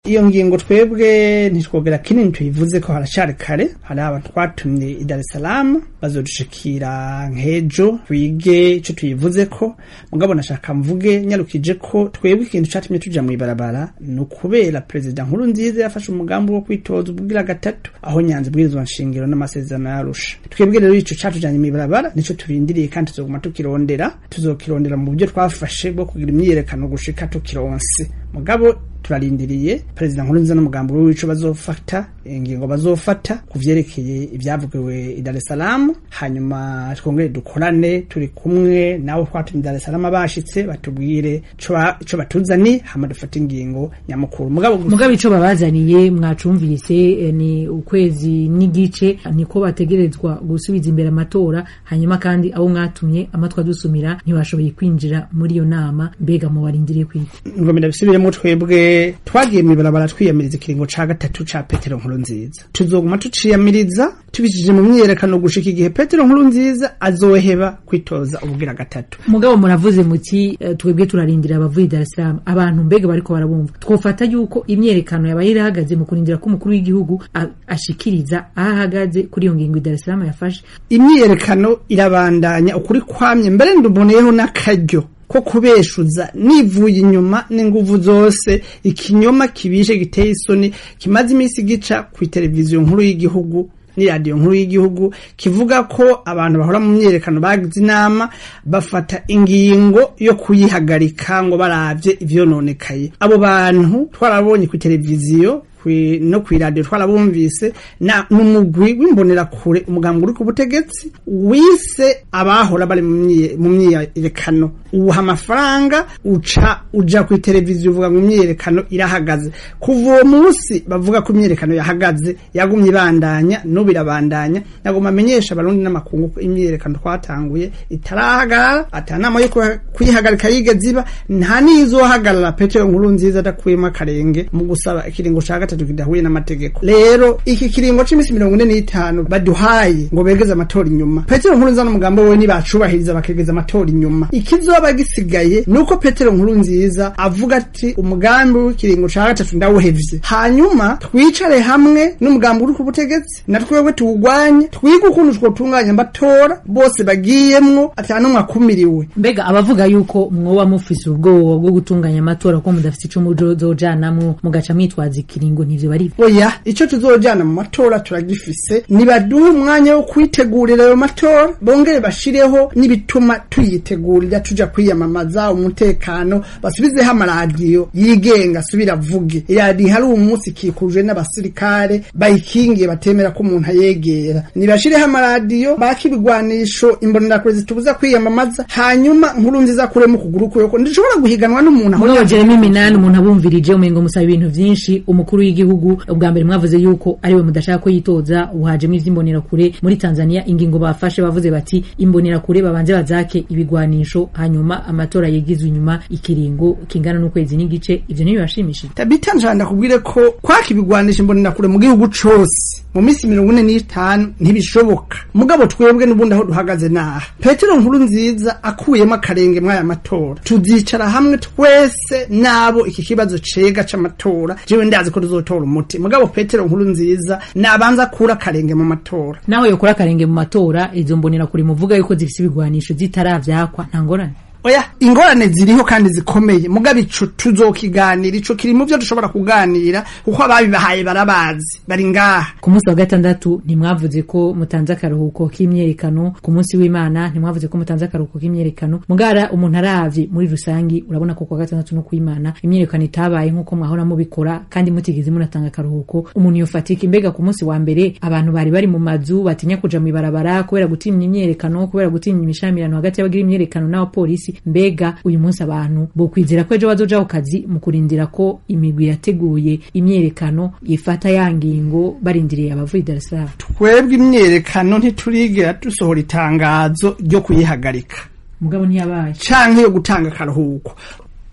iyo ngingo twebwe ntitwogera kinini tuyivuze ko haracari kare hari abantu twatumye i Dar es Salaam bazodushikira nk'ejo twige ico tuyivuze ko mugabo nashaka mvuge nyarukije ko twebwe ikintu catumye tuja mw'ibarabara ni ukubera perezida nkuru nziza yafashe umugambi wo kwitoza ubwira gatatu aho nyanza bwirizwa nshingiro n'amasezerano yarusha twebwe rero ico catujanye mw'ibarabara nico turindiriye kandi tuzoguma tukirondera tuzokirondera mu buryo twafashe bwo kugira imyiyerekano gushika tukironse mugabo turarindiriye perezida nkurunziza n'umugambi w'ico bazofata ingingo bazofata ku vyerekeye ibyavugiwe i Dar es Salaam hanyuma twongere dukorane turi kumwe nabo twatumye Dar es Salaam bashitse batubwire ico batuzani hama dufata ingingo nyamukuru mugabo mugabo ico babazaniye mwacumvise eh, ni ukwezi n'igice niko bategerezwa gusubiza imbere amatora hanyuma kandi abo mwatumye amatwa dusumira ntibashoboye kwinjira muri iyo nama mbega mu barindiriye kwiki ngomera bisubiremo twebwe twagiye mw'ibarabara twiyamiriza ikiringo ca gatatu ca Petero nkuru nziza tuzoguma tuciyamiriza tubishije mu myiyerekano gushika igihe Petero nkuru nziza azoheba kwitoza ubugira gatatu mugabo muravuze muti uh, twebwe turarindira abavuye Dar es Salaam abantu mbega bariko barabumva twofata yuko imyerekano yabaye irahagaze mu kurindira ko umukuru w'igihugu ashikiriza aho ahagaze kuri iyo ngingo Dar es Salaam yafashe imyiyerekano irabandanya ukuri kwamye mbere nduboneyeho n'akaryo ko kubeshuza nivuye inyuma n'inguvu zose ikinyoma kibishe giteye isoni kimaze iminsi gica ku televiziyo nkuru y'igihugu ni radiyo nkuru y'igihugu kivuga ko abantu bahora mu myerekano bagize inama bafata ingingo yo kuyihagarika ngo baravye ivyononekaye abo bantu twarabonye ku televiziyo no kw'iradiyo twarabumvise na n'umugwi w'imbonerakure umugambi uri ku butegetsi wise abahora bari mu myiyerekano uwuha amafaranga uca uja ku televiziyo uvuga ngo imyiyerekano irahagaze kuva uwo munsi bavuga ko imyiyerekano yahagaze yagumye ibandanya n'ubu irabandanya nagomba amenyesha abarundi n'amakungu ko imyiyerekano twatanguye itarahagarara ata nama yo kuyihagarika yigeze iba nta n'izohagarara petero nkuru nziza adakuyemo akarenge mu gusaba ikiringo ca gatatu kidahuye n'amategeko rero iki kiringo c'imisi mirongo ine n'itanu baduhaye ngo begeze amatora inyuma petero nkuru nziza n'umugambo we nibacubahiriza bakegeza amatora inyuma ikizoba gisigaye nuko petero nkuru nziza avuga ati umugambi w'ikiringo ca gatatu ndawuhevye hanyuma twicare hamwe n'umugambi uri ku butegetsi na twebwe tuwugwanye twige ukuntu twotunganya amatora bose bagiyemwo ata n'umwe akumiriwe mbega abavuga yuko mwoba mufise ubwoba bwo gutunganya amatora ko mudafise ico muzojanamwo mugaca mwitwaza ikiringo nivyo bari oya ico tuzojana mu matora turagifise nibaduhe umwanya wo kwitegurira ayo matora bongere bashireho n'ibituma tuyitegurira tuja kwiyamamaza umutekano basubizeho amaradiyo yigenga asubira avuge iradiyo hari umunsi ikikujwe n'abasirikare bayikingiye batemera ko umuntu ayegera nibashireho amaradiyo baka ibigwanisho imbonerakure zitubuza kwiyamamaza hanyuma nkuru nziza kuremo ukuguru kuyoko ndishobora guhiganwa n'umuntu aho mwojejemo iminani umuntu abumvirije umengo musaba ibintu vyinshi umukuru w'igihugu ubwa mbere mwavuze yuko ariwe mudashaka ko yitoza uhajemo ivy'imbonerakure muri Tanzania ingingo bafashe bavuze bati imbonerakure babanze bazake ibigwanisho hanyuma amatora yegizwe inyuma ikiringo kingana n'ukwezi n'igice ivyo niyo bashimishije tabita njanda kubwire ko kwaka ibigwanisho imbonerakure mu gihugu cose mu minsi mirongo ine n'itanu ntibishoboka mugabo twebwe n'ubundi aho duhagaze naha petero nkuru nziza akuyemo akarenge mw'aya matora tuzicara hamwe twese nabo iki kibazo cega c'amatora jewe ndazi ko tuzotora umuti mugabo petero nkuru nziza nabanza kura akarenge mu matora naho yokora akarenge mu matora izo mbonera kuri muvuga yuko zifise ibigwanisho zitaravyakwa nta ngorane oya ingorane ziriho kandi zikomeye mugabo ico tuzokiganira ico kiri mu vyo dushobora kuganira kuko ababibahaye barabazi bari ngaha ku munsi wa gatandatu ntimwavuze ko mutanze akaruhuko k'imyerekano ku munsi w'imana ntimwavuze ko mutanze akaruhuko k'imyerekano mugara umuntu aravye muri rusangi urabona ko ku wa gatandatu no kw'imana imyerekano itabaye nk'uko mwahora mubikora kandi mutigeze munatanga akaruhuko umuntu yofatika imbega ku munsi wa mbere abantu bari bari mu mazu batinya kuja mw'ibarabara kubera gutinya imyerekano kubera gutinya imishamirano hagati y'abagira imyerekano n'abapolisi mbega uyu munsi abantu bokwizera ko ejo bazoja ku kazi mu kurindira ko imigwi yateguye imyerekano yifata ya ngingo barindiriye abavuye Dar es Salaam twebwe imyerekano ntiturigera dusohora itangazo ryo kuyihagarika mugabo ntiyabaye canke yo gutanga akaruhuko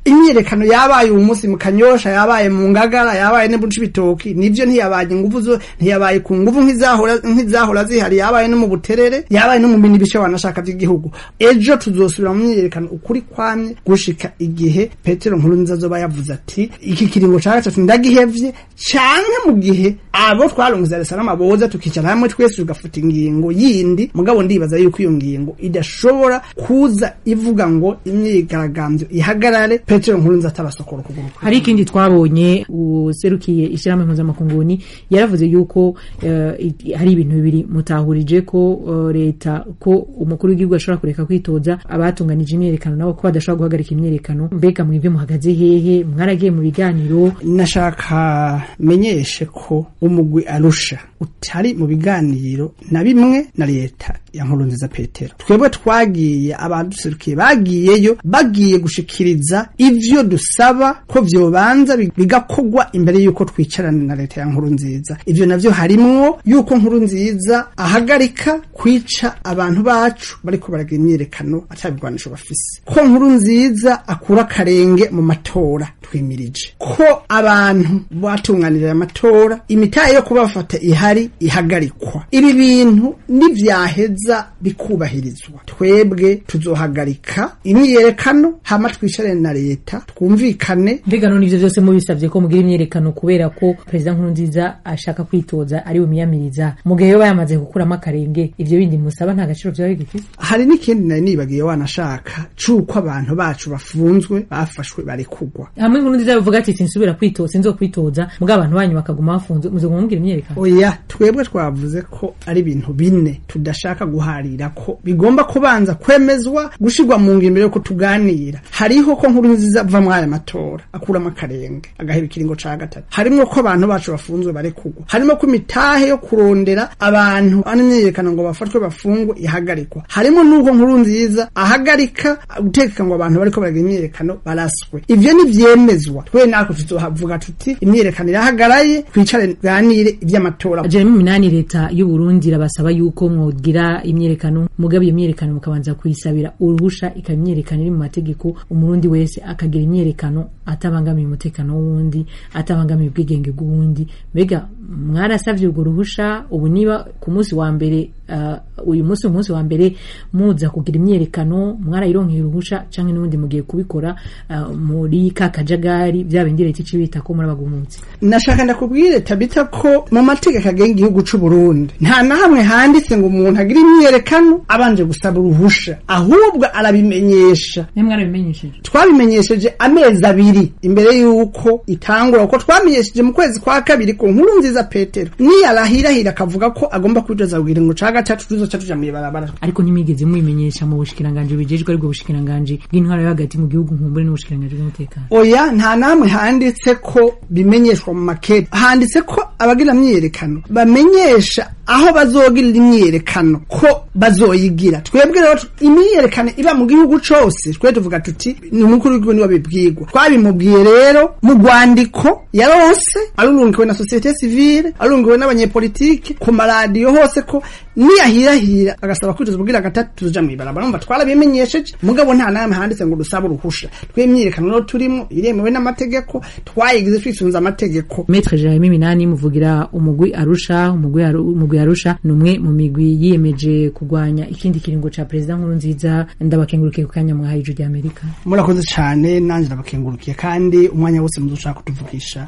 imyiyerekano yabaye uyu munsi mu kanyosha yabaye mu ngagara yabaye ne buci bitoki nivyo ntiyabaye inguvu zo ntiyabaye ku nguvu nk'izahora nk'izahora zihari yabaye no mu buterere yabaye no mu bindi bice wanashaka by'igihugu ejo tuzosubira mu myiyerekano ukuri kwamye gushika igihe Petero Nkurunziza azoba yavuze ati iki kiringo ca gatatu ndagihevye canke mu gihe abo twarungiza Dar es Salaam boza tukicara hamwe twese tugafuta ingingo yindi mugabo ndibaza yuko iyo ngingo idashobora kuza ivuga ngo imyigaragambyo ihagarare Petero Nkurunziza atabasokora kuguru hari ikindi twabonye userukiye ishyirahamwe mpuzamakunguni yaravuze yuko eh, i- hari ibintu bibiri mutahurije ko eh, leta ko umukuru w'igihugu ashobora kureka kwitoza abatunganije imyerekano nabo ko badashobora guhagarika imyerekano mbega mwebwe muhagaze hehe mwaragiye mu biganiro nashaka menyeshe ko umugwi arusha utari mu biganiro na bimwe na leta ya nkurunziza petero twebwe twagiye abaduserukiye bagiyeyo bagiye gushikiriza ivyo dusaba ko vyobanza bi- bigakogwa imbere yuko twicarana na leta ya nkurunziza ivyo navyo harimwo yuko nkurunziza ahagarika kwica abantu bacu bariko baragira imyiyerekano atabigwanisho bafise ko nkurunziza akura akarenge mu matora twimirije ko abantu batunganirira amatora imitahe yo kubafata ihari ihagarikwa ibi bintu nivyaheza bikubahirizwa twebwe tuzohagarika imyiyerekano hama twicarane na leta twumvikane mbega none ivyo vyose mubisavye ko mugira imyerekano kubera ko perezida nkurunziza ashaka kwitoza ari bumiyamiriza mu gihe yoba yamaze gukuramo akarenge ivyo bindi musaba nta gaciro vyoba bigifise hari n'ikindi nari nibagiye wanashaka c'uko abantu bacu bafunzwe bafashwe barekugwa hamwe nkurunziza bivuga ati sinsubira kwitoza sinzokwitoza mugabo abantu banyu bakaguma bafunzwe muzoguma mugira imyerekano oya twebwe twavuze ko ari ibintu bine tudashaka guharira ko bigomba kubanza kwemezwa gushirwa mu ngiro yo kutuganira hariho ko nkuru nziza ava muri aya matora akuramo akarenge agahera ikiringo ca gatatu harimwo ko abantu bacu bafunzwe barekugwa harimo ko imitahe yo kurondera abantu n'imyiyerekano ngo bafatwe bafungwe ihagarikwa harimo n'uko nkuru nziza ahagarika gutegeka ngo abantu bariko baragira imyiyerekano baraswe ivyo nivyemezwa twe natwe tuzohavuga tuti imyiyerekano irahagaraye twicare tuganire ivy'amatora jeremy minani leta y'u Burundi irabasaba yuko mwogira imyerekano mugabo iyo myerekano mukabanza kuyisabira uruhusha ikaba imyerekano iri mu mategeko umurundi wese akagira imyerekano atabangamiye umutekano w'uwundi atabangamiye ubwigenge bw'uwundi mbega mwarasavye urwo ruhusha ubu niba ku munsi wa mbere uh, uyu munsi umunsi wa mbere muza kugira imyerekano mwarayironkeye uruhusha canke n'ubundi mugiye kubikora uh, muri ka kajagari vya bindi leta icibita ko murabagumutse nashaka ndakubwire tabita ko mu mategeko agenga igihugu c'u Burundi nta na hamwe handitse ngo umuntu agira imyerekano abanje gusaba uruhusha ahubwo arabimenyesha ne mwarabimenyesheje twabimenyesheje amezi abiri imbere y'uko itangura kuko twamenyesheje mu kwezi kwa kabiri ku nkuru nziza petero niyarahirahira akavuga ko agomba kwitoza kugira ngo ca gatatu tuzoca tuja mw'ibarabara ariko ntimwigeze mubimenyesha mu bushikiranganji bujejwe aribwo bushikiranganji bw'intwaro yo hagati mu gihugu nkumbure n'ubushikiranganji bw'umutekano oya nta namwe handitse ko bimenyeshwa mu makete handitse ko abagira myiyerekano bamenyesha aho bazogirira imyiyerekano ko bazoyigira twebwe rero imyiyerekano iba mu gihugu cose twe tuvuga tuti ni umukuru w'igihugu niwe bibwirwa twabimubwiye rero mu rwandiko yarose arurungiwe na societe civile arurungiwe n'abanyepolitike ku maradiyo hose ko niyahirahira agasaba kwitoza kugira gatatu tuja mw'ibarabara numva twarabimenyesheje mugabo nta namwe handitse ngo dusaba uruhusha twe imyiyerekano rero turimo iremewe n'amategeko twayigize twisunze amategeko Maître Jeremy Minani muvugira umugwi Arusha umugwi Aru- umugwi Arusha ni umwe mu migwi yiyemeje kurwanya ikindi kiringo ca president nkuru nziza ndabakengurukiye ku kanya mwahaye ijwi ry'Amerika murakoze cane nanje ndabakengurukiye kandi umwanya wose muzoshaka kutuvugisha